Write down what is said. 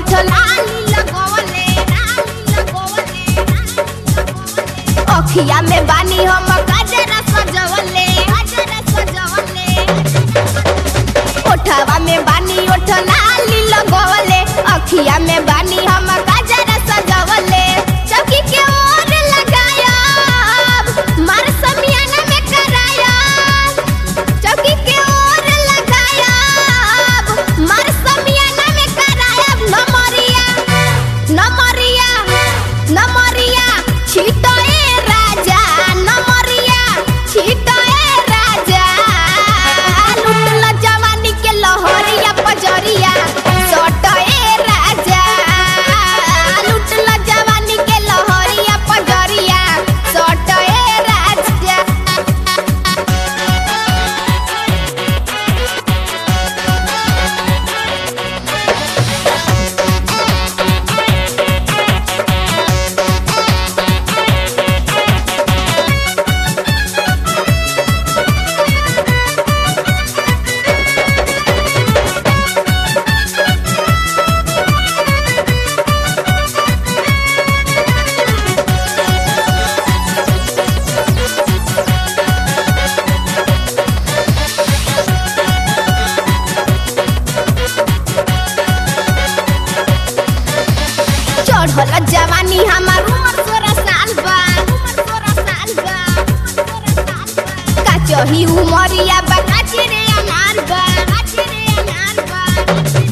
ओठ लाली लगवले लाली लगवले अखिया में बानी हम गजरा सजवले गजरा सजवले ओठवा में बानी ओठ लाली लगवले अखिया में बानी हम गजरा सजवले चौकी के ओर लगायब मार समियाना में करायब चौकी के ओर लगायब मार समियाना में करायब नमरिया नमरिया नमरिया छिटए राजा नमरिया छिटए राजा लुटल जवानी के लहरिया पजरिया सटए राजा लुटल जवानी के लहरिया पजरिया सटए राजा चढ़ल जवानी हमार उमर सोलह साल बा उमर सोलह साल बा उमर सोलह साल बा काचही उमरिया बा काचे रे अनार बा काचे रे अनार बा